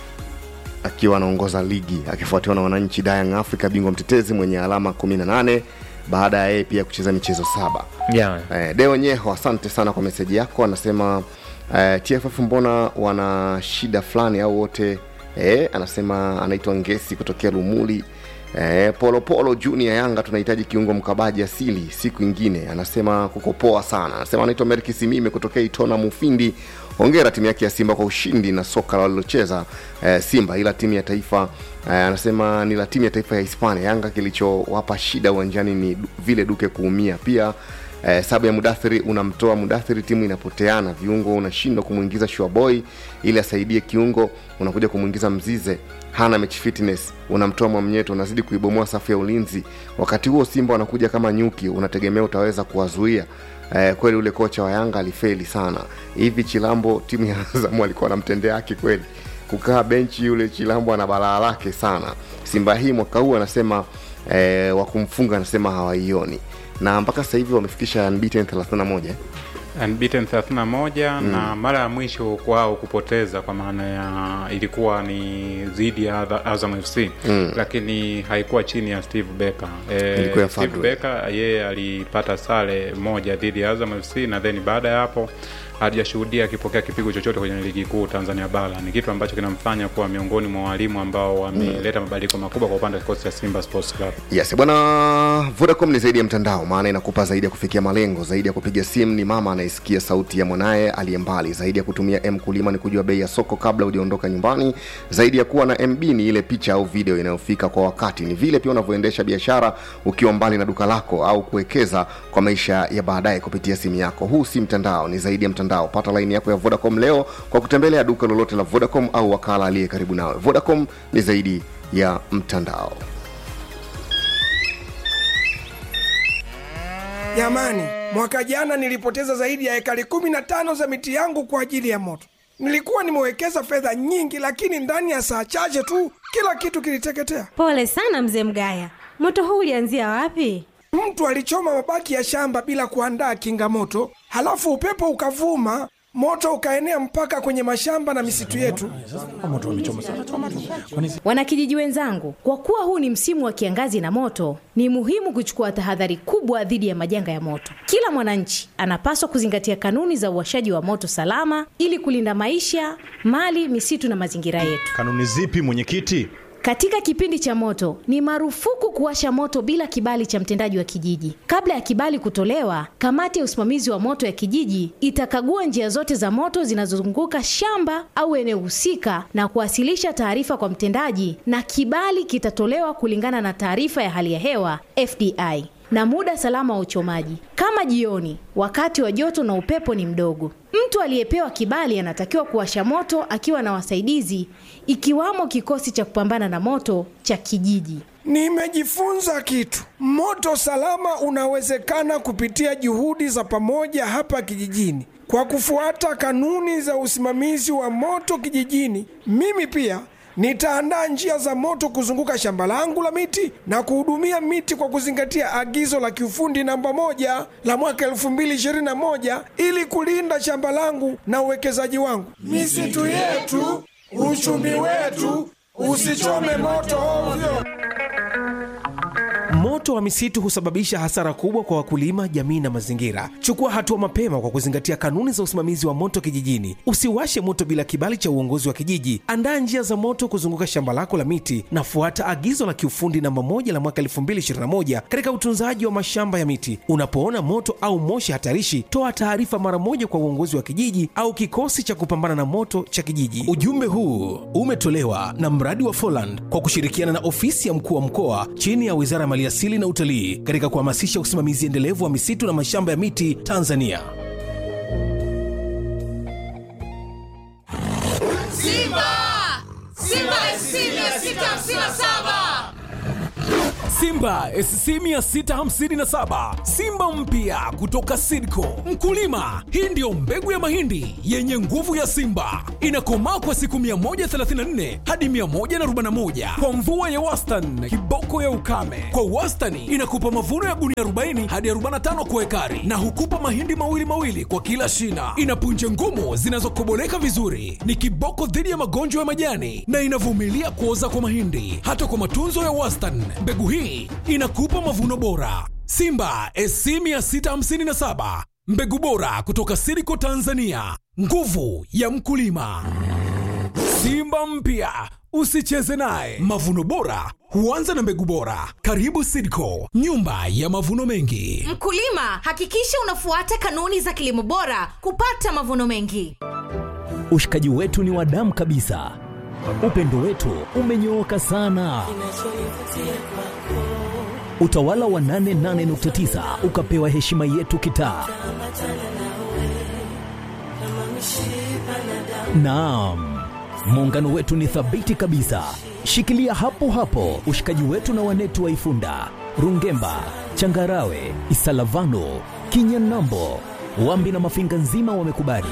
akiwa anaongoza ligi akifuatiwa na wananchi Young Africa bingwa mtetezi mwenye alama 18 baada ya yeye pia kucheza michezo saba yeah. eh, Deo Nyeho asante sana kwa meseji yako anasema eh, TFF mbona wana shida fulani au wote eh, anasema anaitwa Ngesi kutokea Lumuli Eh, Polo Polo Junior Yanga tunahitaji kiungo mkabaji asili siku ingine. Anasema kuko poa sana. Anasema anaitwa Merki Simime kutokea Itona Mufindi. Hongera timu yake ya Simba kwa ushindi na soka walilocheza eh, Simba, ila timu ya taifa eh, anasema ni la timu ya taifa ya Hispania. Yanga kilichowapa shida uwanjani ni du- vile Duke kuumia. Pia eh, sabu ya Mudathiri unamtoa Mudathiri, timu inapoteana, viungo unashindwa kumwingiza Shuaboy ili asaidie kiungo, unakuja kumwingiza Mzize hana match fitness, unamtoa Mwamnyeto, unazidi kuibomoa safu ya ulinzi. Wakati huo Simba wanakuja kama nyuki, unategemea utaweza kuwazuia. Eh, kweli ule kocha wa Yanga alifeli sana. Hivi Chilambo timu ya Azam alikuwa anamtendea haki kweli? Kukaa benchi yule Chilambo ana balaa lake sana. Simba hii mwaka huu anasema eh, wa kumfunga anasema hawaioni na mpaka sasa hivi wamefikisha unbeaten 31 eh? unbeaten 31 Mm. na mara ya mwisho kwao kupoteza kwa maana ya ilikuwa ni dhidi ya Adha- Azam FC Mm. lakini haikuwa chini ya Steve Becker. Ilikuwa ya Steve Fadlu. Becker yeye alipata sare moja dhidi ya Azam FC na then baada ya hapo hajashuhudia akipokea kipigo chochote kwenye ligi kuu Tanzania bara. Ni kitu ambacho kinamfanya kuwa miongoni mwa walimu ambao wameleta mabadiliko makubwa kwa upande wa kikosi cha Simba Sports Club. Yes, bwana Vodacom ni zaidi ya mtandao, maana inakupa zaidi ya kufikia malengo, zaidi ya kupiga simu ni mama anayesikia sauti ya mwanaye aliye mbali, zaidi ya kutumia M kulima ni kujua bei ya soko kabla hujaondoka nyumbani, zaidi ya kuwa na MB ni ile picha au video inayofika kwa wakati, ni vile pia unavyoendesha biashara ukiwa mbali na duka lako au kuwekeza kwa maisha ya baadaye kupitia simu yako. Huu si mtandao, ni zaidi ya mtandao. Pata laini yako ya Vodacom leo kwa kutembelea duka lolote la Vodacom au wakala aliye karibu nawe. Vodacom ni zaidi ya mtandao. Jamani, mwaka jana nilipoteza zaidi ya ekari kumi na tano za miti yangu kwa ajili ya moto. Nilikuwa nimewekeza fedha nyingi, lakini ndani ya saa chache tu kila kitu kiliteketea. Pole sana mzee Mgaya, moto huu ulianzia wapi? Mtu alichoma mabaki ya shamba bila kuandaa kinga moto, halafu upepo ukavuma, moto ukaenea mpaka kwenye mashamba na misitu yetu. Wanakijiji wenzangu, kwa kuwa huu ni msimu wa kiangazi na moto, ni muhimu kuchukua tahadhari kubwa dhidi ya majanga ya moto. Kila mwananchi anapaswa kuzingatia kanuni za uwashaji wa moto salama ili kulinda maisha, mali, misitu na mazingira yetu. Kanuni zipi mwenyekiti? Katika kipindi cha moto ni marufuku kuwasha moto bila kibali cha mtendaji wa kijiji. Kabla ya kibali kutolewa, kamati ya usimamizi wa moto ya kijiji itakagua njia zote za moto zinazozunguka shamba au eneo husika na kuwasilisha taarifa kwa mtendaji, na kibali kitatolewa kulingana na taarifa ya hali ya hewa FDI na muda salama wa uchomaji, kama jioni, wakati wa joto na upepo ni mdogo. Mtu aliyepewa kibali anatakiwa kuwasha moto akiwa na wasaidizi, ikiwamo kikosi cha kupambana na moto cha kijiji. Nimejifunza kitu. Moto salama unawezekana kupitia juhudi za pamoja hapa kijijini. Kwa kufuata kanuni za usimamizi wa moto kijijini, mimi pia nitaandaa njia za moto kuzunguka shamba langu la miti na kuhudumia miti kwa kuzingatia agizo la kiufundi namba moja la mwaka 2021 ili kulinda shamba langu na uwekezaji wangu. Misitu yetu, uchumi wetu, usichome moto ovyo. Moto wa misitu husababisha hasara kubwa kwa wakulima, jamii na mazingira. Chukua hatua mapema kwa kuzingatia kanuni za usimamizi wa moto kijijini. Usiwashe moto bila kibali cha uongozi wa kijiji. Andaa njia za moto kuzunguka shamba lako la miti na fuata agizo la kiufundi namba moja la mwaka 2021 katika utunzaji wa mashamba ya miti. Unapoona moto au moshi hatarishi, toa taarifa mara moja kwa uongozi wa kijiji au kikosi cha kupambana na moto cha kijiji. Ujumbe huu umetolewa na mradi wa Foland kwa kushirikiana na ofisi ya mkuu wa mkoa chini ya Wizara ya Maliasili na Utalii katika kuhamasisha usimamizi endelevu wa misitu na mashamba ya miti Tanzania. Simba! Simba SC 657! Simba SC 657 Simba mpya kutoka Sidco. Mkulima, hii ndiyo mbegu ya mahindi yenye nguvu ya Simba, inakomaa kwa siku 134 hadi 141 kwa mvua ya wastani, kiboko ya ukame. Kwa wastani inakupa mavuno ya gunia 40 hadi 45 kwa ekari, na hukupa mahindi mawili mawili kwa kila shina. Ina punje ngumu zinazokoboleka vizuri, ni kiboko dhidi ya magonjwa ya majani na inavumilia kuoza kwa mahindi. Hata kwa matunzo ya wastani, mbegu hii inakupa mavuno bora. Simba SC 657 mbegu bora kutoka Siriko Tanzania, nguvu ya mkulima. Simba mpya usicheze naye. Mavuno bora huanza na mbegu bora. Karibu Sidco, nyumba ya mavuno mengi. Mkulima, hakikisha unafuata kanuni za kilimo bora kupata mavuno mengi. Ushikaji wetu ni wa damu kabisa, upendo wetu umenyooka sana. Utawala wa 88.9 ukapewa heshima yetu kitaa. Naam, muungano wetu ni thabiti kabisa. Shikilia hapo hapo ushikaji wetu na wanetu wa Ifunda, Rungemba, Changarawe, Isalavano, Kinyanambo, Wambi na Mafinga nzima wamekubali.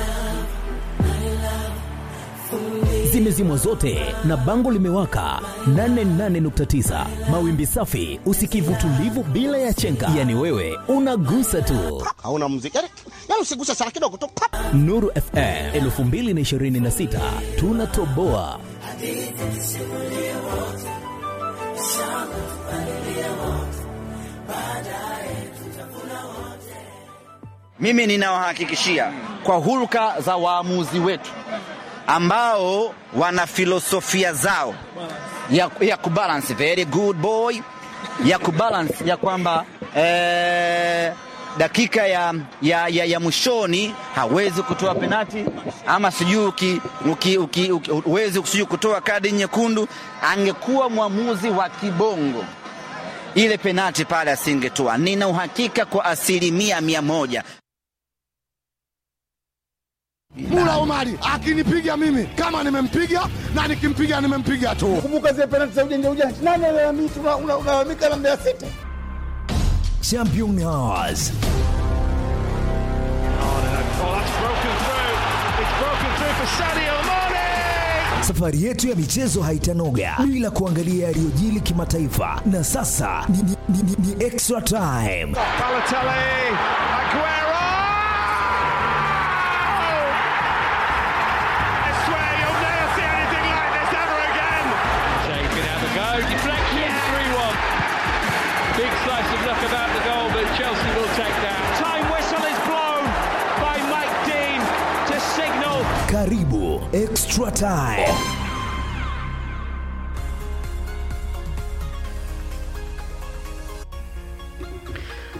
Zimezimwa zote na bango limewaka 88.9 mawimbi safi, usikivu tulivu bila ya chenga, yani wewe unagusa tu. hauna muziki yani, yani usiguse sana kidogo tu pap. Nuru FM 2026 tunatoboa. Mimi ninawahakikishia kwa hulka za waamuzi wetu ambao wana filosofia zao ya, ya kubalance very good boy ya kubalance ya kwamba eh, dakika ya, ya, ya, ya mwishoni hawezi kutoa penati ama sijui uki- uki- uki- uki- huwezi sijui kutoa kadi nyekundu. Angekuwa mwamuzi wa kibongo ile penati pale asingetoa. Nina uhakika kwa asilimia mia moja. Mula Omari akinipiga mimi kama nimempiga na nikimpiga nimempiga tu. Kumbuka zile penalti za ujanja ujanja, nani alalamika? Una- una- Unalalamika na Mbeya City. Championnats. Safari yetu ya michezo haitanoga bila kuangalia yaliyojili kimataifa, na sasa ni, ni, ni, ni, ni extra time. Shea can have a go. Deflection, 3-1. Big slice of luck about the goal, but Chelsea will take that. Time whistle is blown by Mike Dean to signal Karibu extra time.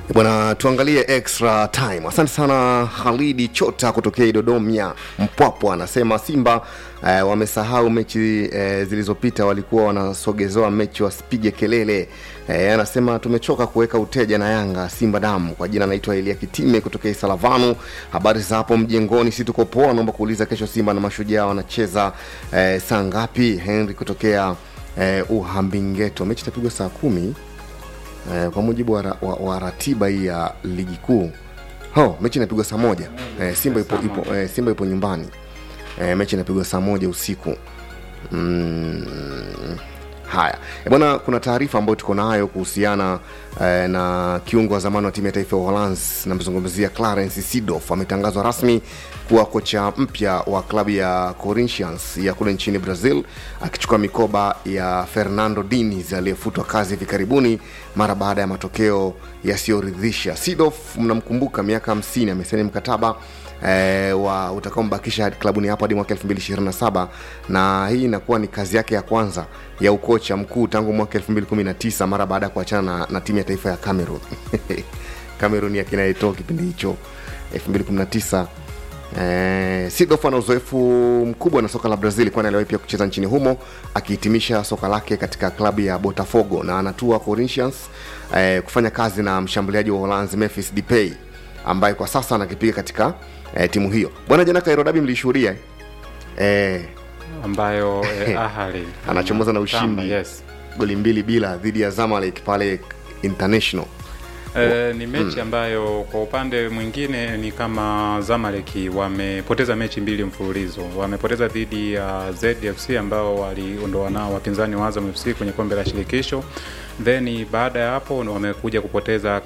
bwana tuangalie extra time asante sana halidi chota kutokea dodomia mpwapwa anasema simba eh, wamesahau mechi eh, zilizopita walikuwa wanasogezewa mechi wasipige kelele eh, anasema tumechoka kuweka uteja na yanga simba damu kwa jina anaitwa elia kitime kutokea isalavanu habari za hapo mjengoni si tuko poa naomba kuuliza kesho simba na mashujaa wanacheza eh, saa ngapi henry kutokea eh, uhambingeto mechi itapigwa saa kumi eh, kwa mujibu wa, ra- wa, wa ratiba hii ya ligi kuu ho mechi inapigwa saa moja eh, simba ipo, ipo, eh, simba ipo nyumbani eh, mechi inapigwa saa moja usiku mm, haya e bwana kuna taarifa ambayo tuko nayo kuhusiana eh, na kiungo wa zamani wa timu ya taifa ya uholanzi namzungumzia clarence sidof ametangazwa rasmi kuwa kocha mpya wa klabu ya corinthians ya kule nchini brazil akichukua mikoba ya fernando diniz aliyefutwa kazi hivi karibuni mara baada ya matokeo yasiyoridhisha sidof mnamkumbuka miaka 50 amesaini mkataba eh, wa utakaombakisha hadi klabuni hapo hadi mwaka 2027 na hii inakuwa ni kazi yake ya kwanza ya ukocha mkuu tangu mwaka 2019 mara baada ya kuachana na, na timu ya taifa ya cameroon cameroon yakinaitoa kipindi hicho 2019 Eh, Sidof ana uzoefu mkubwa na soka la Brazil kwani aliwahi pia kucheza nchini humo akihitimisha soka lake katika klabu ya Botafogo na anatua Corinthians eh, kufanya kazi na mshambuliaji wa Uholanzi Memphis Depay ambaye kwa sasa anakipiga katika eh, timu hiyo. Bwana jana Cairo Derby mlishuhudia eh, ambayo eh, Ahly anachomoza na Tamba, ushindi yes. goli mbili bila dhidi ya Zamalek pale International. E, ni mechi Mm. ambayo kwa upande mwingine ni kama Zamalek wamepoteza mechi mbili mfululizo. Wamepoteza dhidi ya ZFC ambao waliondoa nao wapinzani wa Azam FC kwenye kombe la shirikisho, then baada ya hapo wamekuja kupoteza